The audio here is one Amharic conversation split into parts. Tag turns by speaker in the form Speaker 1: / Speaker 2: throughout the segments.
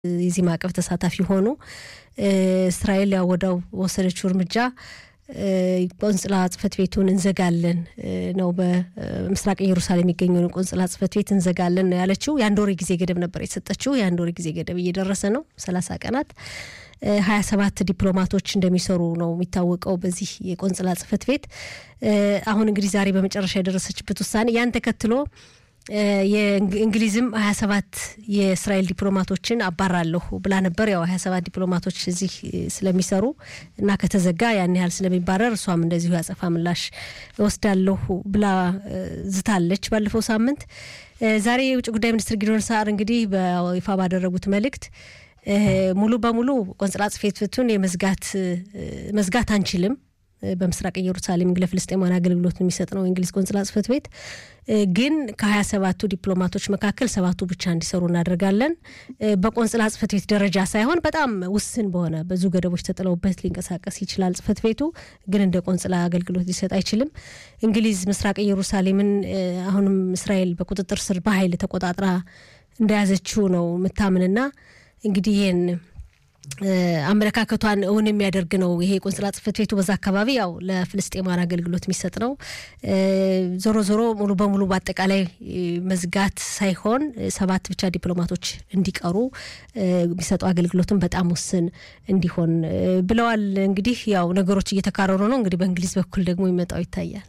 Speaker 1: የዚህ ማዕቀብ ተሳታፊ ሆኑ። እስራኤል ያው ወዲያው በወሰደችው እርምጃ ቆንጽላ ጽሕፈት ቤቱን እንዘጋለን ነው። በምስራቅ ኢየሩሳሌም የሚገኘውን ቆንጽላ ጽሕፈት ቤት እንዘጋለን ነው ያለችው። የአንድ ወር ጊዜ ገደብ ነበር የሰጠችው። የአንድ ወር ጊዜ ገደብ እየደረሰ ነው። ሰላሳ ቀናት ሀያ ሰባት ዲፕሎማቶች እንደሚሰሩ ነው የሚታወቀው በዚህ የቆንጽላ ጽሕፈት ቤት። አሁን እንግዲህ ዛሬ በመጨረሻ የደረሰችበት ውሳኔ ያን ተከትሎ የእንግሊዝም ሀያ ሰባት የእስራኤል ዲፕሎማቶችን አባራለሁ ብላ ነበር። ያው ሀያ ሰባት ዲፕሎማቶች እዚህ ስለሚሰሩ እና ከተዘጋ ያን ያህል ስለሚባረር እሷም እንደዚሁ ያጸፋ ምላሽ እወስዳለሁ ብላ ዝታለች ባለፈው ሳምንት። ዛሬ የውጭ ጉዳይ ሚኒስትር ጊዶን ሳር እንግዲህ በይፋ ባደረጉት መልእክት ሙሉ በሙሉ ቆንጽላ ጽሕፈት ቤቱን የመዝጋት መዝጋት አንችልም በምስራቅ ኢየሩሳሌም ለፍልስጤማውያን አገልግሎት የሚሰጥ ነው የእንግሊዝ ቆንጽላ ጽሕፈት ቤት ግን ከሀያ ሰባቱ ዲፕሎማቶች መካከል ሰባቱ ብቻ እንዲሰሩ እናደርጋለን። በቆንጽላ ጽሕፈት ቤት ደረጃ ሳይሆን በጣም ውስን በሆነ ብዙ ገደቦች ተጥለውበት ሊንቀሳቀስ ይችላል። ጽሕፈት ቤቱ ግን እንደ ቆንጽላ አገልግሎት ሊሰጥ አይችልም። እንግሊዝ ምስራቅ ኢየሩሳሌምን አሁንም እስራኤል በቁጥጥር ስር በኃይል ተቆጣጥራ እንደያዘችው ነው ምታምንና እንግዲህ ይህን አመለካከቷን እውን የሚያደርግ ነው። ይሄ ቆንጽላ ጽሕፈት ቤቱ በዛ አካባቢ ያው ለፍልስጤማውያን አገልግሎት የሚሰጥ ነው። ዞሮ ዞሮ ሙሉ በሙሉ በአጠቃላይ መዝጋት ሳይሆን ሰባት ብቻ ዲፕሎማቶች እንዲቀሩ የሚሰጡ አገልግሎትን በጣም ውስን እንዲሆን ብለዋል። እንግዲህ ያው ነገሮች እየተካረሩ ነው። እንግዲህ በእንግሊዝ በኩል ደግሞ ይመጣው ይታያል።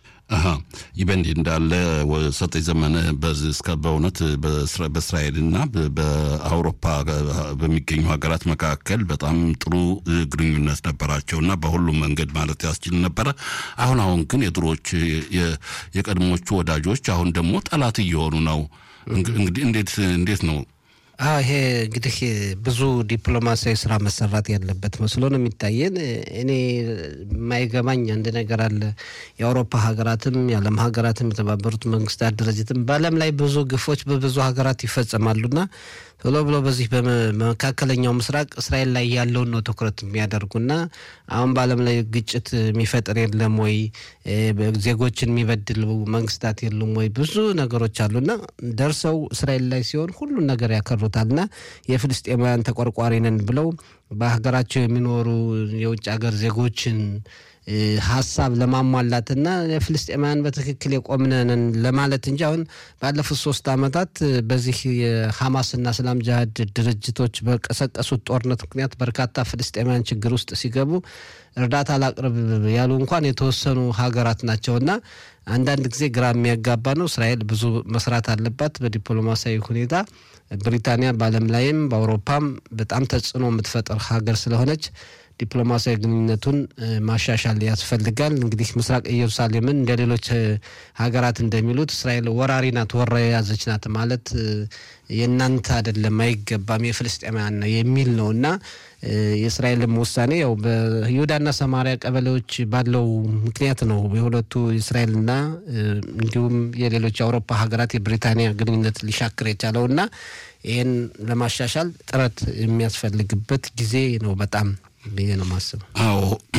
Speaker 2: ይህ በእንዲህ እንዳለ ሰጠኝ ዘመነ እስከ በእውነት በእስራኤልና በአውሮፓ በሚገኙ ሀገራት መካከል በጣም ጥሩ ግንኙነት ነበራቸው እና በሁሉም መንገድ ማለት ያስችል ነበረ። አሁን አሁን ግን የድሮዎች የቀድሞቹ ወዳጆች አሁን ደግሞ ጠላት እየሆኑ ነው። እንግዲህ እንዴት እንዴት ነው?
Speaker 3: አዎ ይሄ እንግዲህ ብዙ ዲፕሎማሲያዊ ስራ መሰራት ያለበት መስሎ ነው የሚታየን። እኔ የማይገባኝ አንድ ነገር አለ። የአውሮፓ ሀገራትም የዓለም ሀገራትም የተባበሩት መንግስታት ድርጅትም በዓለም ላይ ብዙ ግፎች በብዙ ሀገራት ይፈጸማሉና ቶሎ ብሎ በዚህ በመካከለኛው ምስራቅ እስራኤል ላይ ያለውን ነው ትኩረት የሚያደርጉና አሁን በዓለም ላይ ግጭት የሚፈጥር የለም ወይ ዜጎችን የሚበድሉ መንግስታት የሉም ወይ ብዙ ነገሮች አሉና ደርሰው እስራኤል ላይ ሲሆን ሁሉን ነገር ያከሩታልና የፍልስጤማውያን ተቆርቋሪ ነን ብለው በሀገራቸው የሚኖሩ የውጭ ሀገር ዜጎችን ሀሳብ ለማሟላትና የፍልስጤማውያን በትክክል የቆምነንን ለማለት እንጂ አሁን ባለፉት ሶስት ዓመታት በዚህ የሐማስና እስላም ጅሃድ ድርጅቶች በቀሰቀሱት ጦርነት ምክንያት በርካታ ፍልስጤማውያን ችግር ውስጥ ሲገቡ እርዳታ ላቅርብ ያሉ እንኳን የተወሰኑ ሀገራት ናቸውና አንዳንድ ጊዜ ግራ የሚያጋባ ነው። እስራኤል ብዙ መስራት አለባት በዲፕሎማሲያዊ ሁኔታ። ብሪታንያ በዓለም ላይም በአውሮፓም በጣም ተጽዕኖ የምትፈጥር ሀገር ስለሆነች ዲፕሎማሲያዊ ግንኙነቱን ማሻሻል ያስፈልጋል። እንግዲህ ምስራቅ ኢየሩሳሌምን እንደ ሌሎች ሀገራት እንደሚሉት እስራኤል ወራሪ ናት፣ ወራ የያዘች ናት ማለት የእናንተ አይደለም፣ አይገባም፣ የፍልስጤማውያን ነው የሚል ነው እና የእስራኤልም ውሳኔ ያው በይሁዳና ሰማሪያ ቀበሌዎች ባለው ምክንያት ነው የሁለቱ የእስራኤልና እንዲሁም የሌሎች የአውሮፓ ሀገራት የብሪታንያ ግንኙነት ሊሻክር የቻለው እና ይህን ለማሻሻል ጥረት የሚያስፈልግበት ጊዜ ነው በጣም ብዬ ነው ማስበው።
Speaker 2: አዎ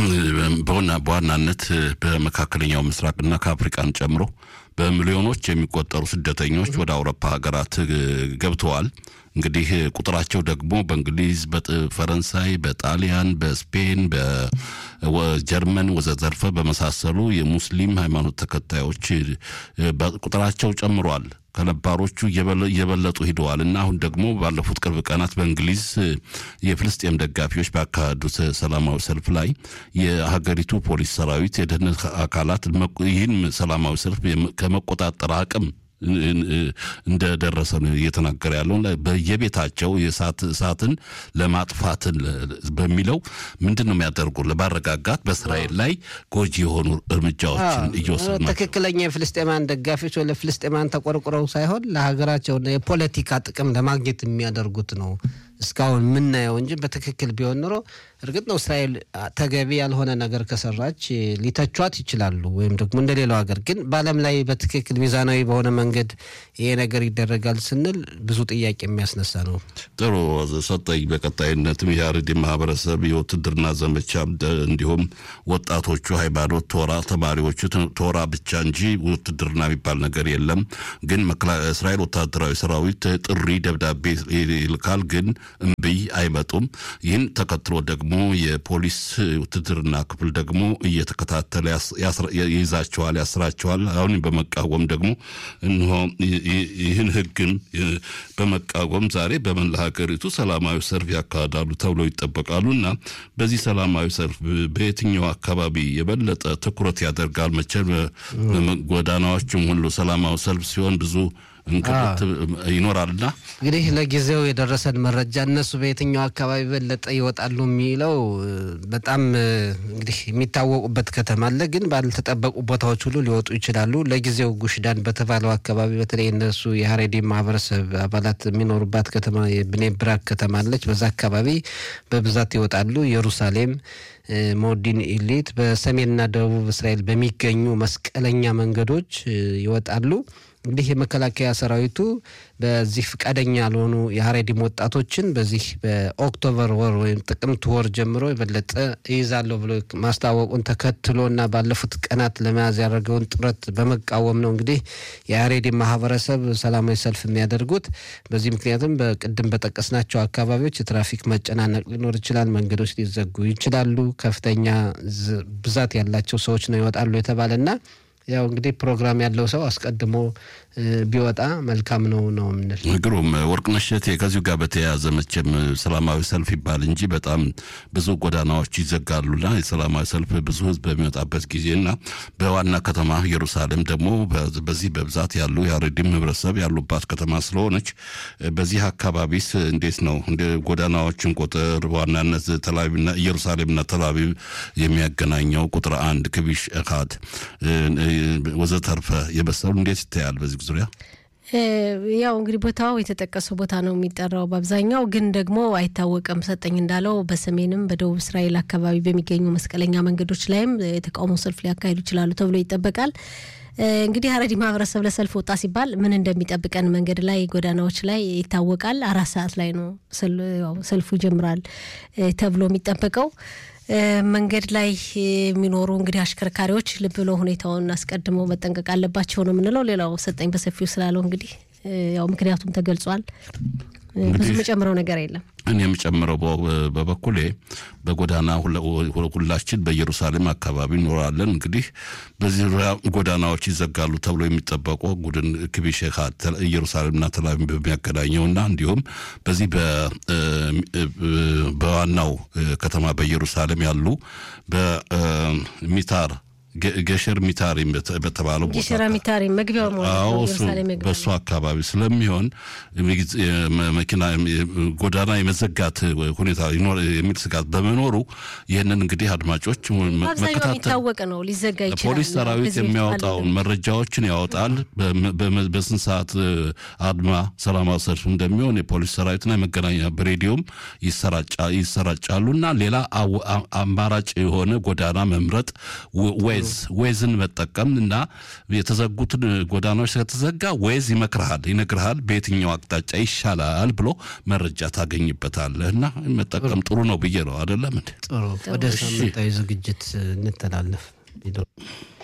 Speaker 2: በዋናነት በመካከለኛው ምስራቅና ከአፍሪቃን ጨምሮ በሚሊዮኖች የሚቆጠሩ ስደተኞች ወደ አውሮፓ ሀገራት ገብተዋል። እንግዲህ ቁጥራቸው ደግሞ በእንግሊዝ፣ በፈረንሳይ፣ በጣሊያን፣ በስፔን፣ በጀርመን ወዘተርፈ በመሳሰሉ የሙስሊም ሃይማኖት ተከታዮች ቁጥራቸው ጨምሯል። ከነባሮቹ እየበለጡ ሂደዋል እና አሁን ደግሞ ባለፉት ቅርብ ቀናት በእንግሊዝ የፍልስጤም ደጋፊዎች ባካሄዱት ሰላማዊ ሰልፍ ላይ የሀገሪቱ ፖሊስ ሰራዊት፣ የደህንነት አካላት ይህን ሰላማዊ ሰልፍ ከመቆጣጠር አቅም እንደደረሰ ነው እየተናገረ ያለው። በየቤታቸው የእሳት እሳትን ለማጥፋትን በሚለው ምንድን ነው የሚያደርጉ ለማረጋጋት በእስራኤል ላይ ጎጂ የሆኑ እርምጃዎችን እየወሰዱ ናቸው።
Speaker 3: ትክክለኛ የፍልስጤማን ደጋፊዎች ወይ ለፍልስጤማን ተቆርቁረው ሳይሆን ለሀገራቸውና የፖለቲካ ጥቅም ለማግኘት የሚያደርጉት ነው እስካሁን የምናየው እንጂ በትክክል ቢሆን ኖሮ እርግጥ ነው እስራኤል ተገቢ ያልሆነ ነገር ከሰራች ሊተቿት ይችላሉ፣ ወይም ደግሞ እንደሌላው ሀገር። ግን በዓለም ላይ በትክክል ሚዛናዊ በሆነ መንገድ ይሄ ነገር ይደረጋል ስንል ብዙ ጥያቄ የሚያስነሳ ነው።
Speaker 2: ጥሩ ሰጠኝ። በቀጣይነትም የአርዲ ማህበረሰብ የውትድርና ዘመቻ እንዲሁም ወጣቶቹ ሃይማኖት ቶራ ተማሪዎቹ ቶራ ብቻ እንጂ ውትድርና የሚባል ነገር የለም። ግን እስራኤል ወታደራዊ ሰራዊት ጥሪ ደብዳቤ ይልካል ግን እምብይ አይመጡም። ይህን ተከትሎ ደግሞ የፖሊስ ውትድርና ክፍል ደግሞ እየተከታተለ ይይዛቸዋል፣ ያስራቸዋል። አሁን በመቃወም ደግሞ እንሆ ይህን ህግን በመቃወም ዛሬ በመላ ሀገሪቱ ሰላማዊ ሰልፍ ያካሂዳሉ ተብሎ ይጠበቃሉ እና በዚህ ሰላማዊ ሰልፍ በየትኛው አካባቢ የበለጠ ትኩረት ያደርጋል? መቼም ጎዳናዎችም ሁሉ ሰላማዊ ሰልፍ ሲሆን ብዙ እንቅልት ይኖራልና
Speaker 3: እንግዲህ ለጊዜው የደረሰን መረጃ እነሱ በየትኛው አካባቢ በለጠ ይወጣሉ የሚለው በጣም እንግዲህ የሚታወቁበት ከተማ አለ፣ ግን ባልተጠበቁ ቦታዎች ሁሉ ሊወጡ ይችላሉ። ለጊዜው ጉሽዳን በተባለው አካባቢ በተለይ እነሱ የሀሬዲ ማህበረሰብ አባላት የሚኖሩባት ከተማ የብኔ ብራክ ከተማ አለች። በዛ አካባቢ በብዛት ይወጣሉ። ኢየሩሳሌም ሞዲን ኢሊት በሰሜንና ደቡብ እስራኤል በሚገኙ መስቀለኛ መንገዶች ይወጣሉ። እንግዲህ የመከላከያ ሰራዊቱ በዚህ ፈቃደኛ ያልሆኑ የሀሬዲም ወጣቶችን በዚህ በኦክቶበር ወር ወይም ጥቅምት ወር ጀምሮ የበለጠ ይይዛለሁ ብሎ ማስታወቁን ተከትሎ እና ባለፉት ቀናት ለመያዝ ያደረገውን ጥረት በመቃወም ነው እንግዲህ የሀሬዲም ማህበረሰብ ሰላማዊ ሰልፍ የሚያደርጉት። በዚህ ምክንያትም በቅድም በጠቀስናቸው አካባቢዎች የትራፊክ መጨናነቅ ሊኖር ይችላል። መንገዶች ሊዘጉ ይችላሉ። ከፍተኛ ብዛት ያላቸው ሰዎች ነው ይወጣሉ የተባለና ያው እንግዲህ ፕሮግራም ያለው ሰው አስቀድሞ ቢወጣ መልካም ነው ነው የምንል።
Speaker 2: ግሩም ወርቅነሽ እሸቴ፣ ከዚሁ ጋር በተያያዘ መቼም ሰላማዊ ሰልፍ ይባል እንጂ በጣም ብዙ ጎዳናዎች ይዘጋሉና የሰላማዊ ሰልፍ ብዙ ሕዝብ በሚወጣበት ጊዜና በዋና ከተማ ኢየሩሳሌም ደግሞ በዚህ በብዛት ያሉ የሀሬዲም ህብረተሰብ ያሉባት ከተማ ስለሆነች በዚህ አካባቢስ እንዴት ነው እንደ ጎዳናዎችን ቁጥር በዋናነት ተላቪቭና ኢየሩሳሌምና ተላቪቭ የሚያገናኘው ቁጥር አንድ ክቢሽ እካድ ወዘተርፈ የመሰሉ እንዴት ይታያል በዚህ ዙሪያ?
Speaker 1: ያው እንግዲህ ቦታው የተጠቀሰው ቦታ ነው የሚጠራው በአብዛኛው ግን ደግሞ አይታወቅም። ሰጠኝ እንዳለው በሰሜንም በደቡብ እስራኤል አካባቢ በሚገኙ መስቀለኛ መንገዶች ላይም የተቃውሞ ሰልፍ ሊያካሂዱ ይችላሉ ተብሎ ይጠበቃል። እንግዲህ ሀረሪ ማህበረሰብ ለሰልፍ ወጣ ሲባል ምን እንደሚጠብቀን መንገድ ላይ ጎዳናዎች ላይ ይታወቃል። አራት ሰዓት ላይ ነው ሰልፉ ይጀምራል ተብሎ የሚጠበቀው። መንገድ ላይ የሚኖሩ እንግዲህ አሽከርካሪዎች ልብ ብለው ሁኔታውን አስቀድመው መጠንቀቅ አለባቸው ነው የምንለው። ሌላው ሰጠኝ በሰፊው ስላለው እንግዲህ ያው ምክንያቱም ተገልጿል። ብዙ የምጨምረው ነገር የለም።
Speaker 2: እኔ የምጨምረው በበኩሌ በጎዳና ሁላችን በኢየሩሳሌም አካባቢ እኖራለን። እንግዲህ በዚህ ዙሪያ ጎዳናዎች ይዘጋሉ ተብሎ የሚጠበቁ ጉድን ክቢሼካ ኢየሩሳሌምና ተላቪቭ በሚያገናኘውና እንዲሁም በዚህ በዋናው ከተማ በኢየሩሳሌም ያሉ በሚታር ገሸር ሚታሪ በተባለው
Speaker 1: ገሸራ ሚታሪ መግቢያው
Speaker 2: በእሱ አካባቢ ስለሚሆን መኪና ጎዳና የመዘጋት ሁኔታ የሚል ስጋት በመኖሩ ይህንን እንግዲህ አድማጮች
Speaker 1: አብዛኛው የሚታወቅ ነው። ሊዘጋ ይችላል።
Speaker 2: ፖሊስ ሰራዊት የሚያወጣውን መረጃዎችን ያወጣል። በስንት ሰዓት አድማ ሰላማዊ ሰልፍ እንደሚሆን የፖሊስ ሰራዊትና የመገናኛ በሬዲዮም ይሰራጫሉ እና ሌላ አማራጭ የሆነ ጎዳና መምረጥ ወይ ዌዝን መጠቀም እና የተዘጉትን ጎዳናዎች ከተዘጋ ዌዝ ይመክርሃል፣ ይነግርሃል በየትኛው አቅጣጫ ይሻላል ብሎ መረጃ ታገኝበታለህ እና መጠቀም ጥሩ ነው ብዬ ነው። አይደለም እንዴ?
Speaker 3: ጥሩ። ወደ ሳምንታዊ ዝግጅት እንተላለፍ።